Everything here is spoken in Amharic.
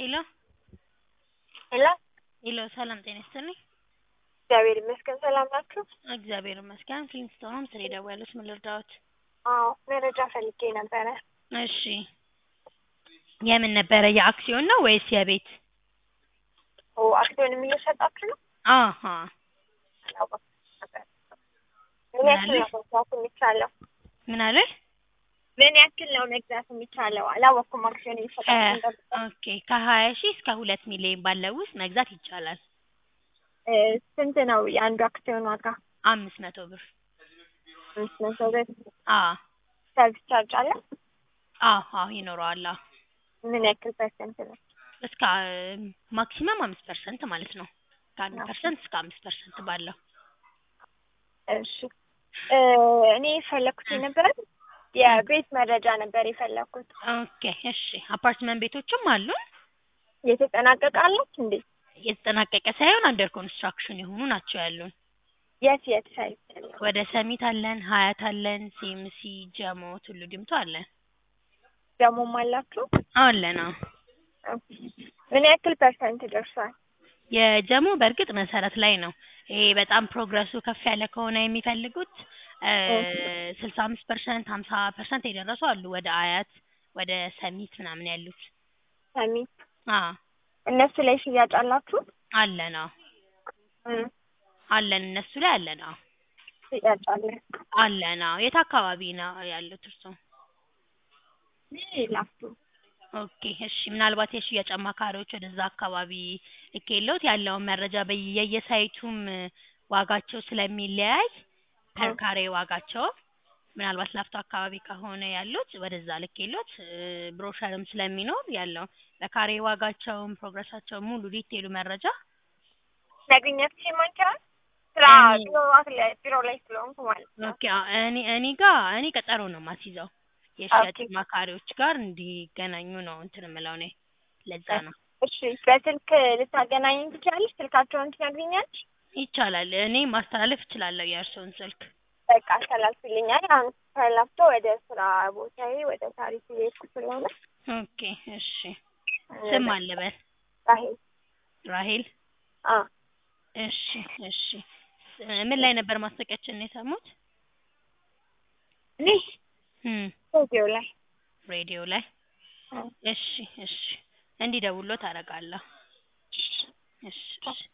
ሄሎ ሄሎ ሄሎ ሰላም ጤና ይስጥልኝ። እግዚአብሔር ይመስገን ሰላም ናችሁ? እግዚአብሔር ይመስገን። ኪንግስቶን ስለ ደወሉት ምን ልርዳዎት? አዎ መረጃ ፈልጌ ነበረ። እሺ የምን ነበረ? የአክሲዮን ነው ወይስ የቤት? ኦ አክሲዮንም እየሸጣችሁ ነው? አሀ አላወኩም ነበር። ምን ያክል ነው መግዛት የሚቻለው? ምን አለ? ምን ያክል ነው መግዛት የሚቻለው? አላወኩም አክሲዮን እየሸጣችሁ ነበር። ኦኬ ከሀያ ሺህ እስከ ሁለት ሚሊዮን ባለው ውስጥ መግዛት ይቻላል። እ ስንት ነው የአንዱ አክሲዮን ዋጋ? አምስት መቶ ብር። አምስት መቶ ብር። አ ሰርቪስ ቻርጅ አለ? አዎ አዎ ይኖረዋል። አዎ ምን ያክል ፐርሰንት ነው? እስከ ማክሲመም አምስት ፐርሰንት ማለት ነው። ከአንድ ፐርሰንት እስከ አምስት ፐርሰንት ባለው እሺ እ እኔ የፈለኩት የነበረ የቤት መረጃ ነበር የፈለኩት። ኦኬ እሺ አፓርትመንት ቤቶችም አሉን። የተጠናቀቀ አለች እንዴ? የተጠናቀቀ ሳይሆን አንደር ኮንስትራክሽን የሆኑ ናቸው ያሉን። የት የት ሳይት ያለው? ወደ ሰሚት አለን፣ ሀያት አለን፣ ሲኤምሲ፣ ጀሞ፣ ቱሉ ዲምቱ አለን ደግሞም አላችሁ? አለን። አዎ ምን ያክል ፐርሰንት ደርሷል? የጀሞ በእርግጥ መሰረት ላይ ነው። ይሄ በጣም ፕሮግረሱ ከፍ ያለ ከሆነ የሚፈልጉት ስልሳ አምስት ፐርሰንት ሀምሳ ፐርሰንት የደረሱ አሉ። ወደ አያት ወደ ሰሚት ምናምን ያሉት ሰሚት አዎ እነሱ ላይ ሽያጭ አላችሁ? አለን። አዎ እ አለን እነሱ ላይ አለን። አዎ ሽያጭ አለ። አለን። አዎ የት አካባቢ ነው ያሉት እርሶ? ላፍቶ ኦኬ እሺ ምናልባት የሽያጭ አማካሪዎች ወደዛ አካባቢ ልኬልዎት ያለውን መረጃ በየየሳይቱም ዋጋቸው ስለሚለያይ ፐር ካሬ ዋጋቸው ምናልባት ላፍቶ አካባቢ ከሆነ ያሉት ወደዛ ልኬልዎት ብሮሸርም ስለሚኖር ያለው በካሬ ዋጋቸውም ፕሮግረሳቸውም ሙሉ ዲቴሉ መረጃ ማግኘት ሲማንቻል ስራ እኔ- ቢሮ ላይ ቢሮ ላይ ስለሆንኩ ማለት ነው። ኦኬ አዎ፣ እኔ እኔ ጋር እኔ ቀጠሮ ነው የማስይዘው የሽያጭ ኦኬ። አማካሪዎች ጋር እንዲገናኙ ነው እንትን የምለው እኔ ለዛ ነው እሺ በስልክ ልታገናኘኝ ትችላለች? ስልካቸውን ትነግሪኛለሽ? ይቻላል እኔ ማስተላለፍ እችላለሁ የእርስዎን ስልክ በቃ አስተላልፊልኛል። አሁን ከላፍቶ ወደ ስራ ቦታዬ ወደ ታሪክ እየሄድኩ ስለሆነ ኦኬ እሺ ስም አለ በል ራሄል ራሄል አ እሺ እሺ ምን ላይ ነበር ማስታወቂያችንን የሰሙት እኔ እም ሬዲዮ ላይ ሬዲዮ ላይ አ እሺ እሺ እንዲደውልዎት አደርጋለሁ እሺ እሺ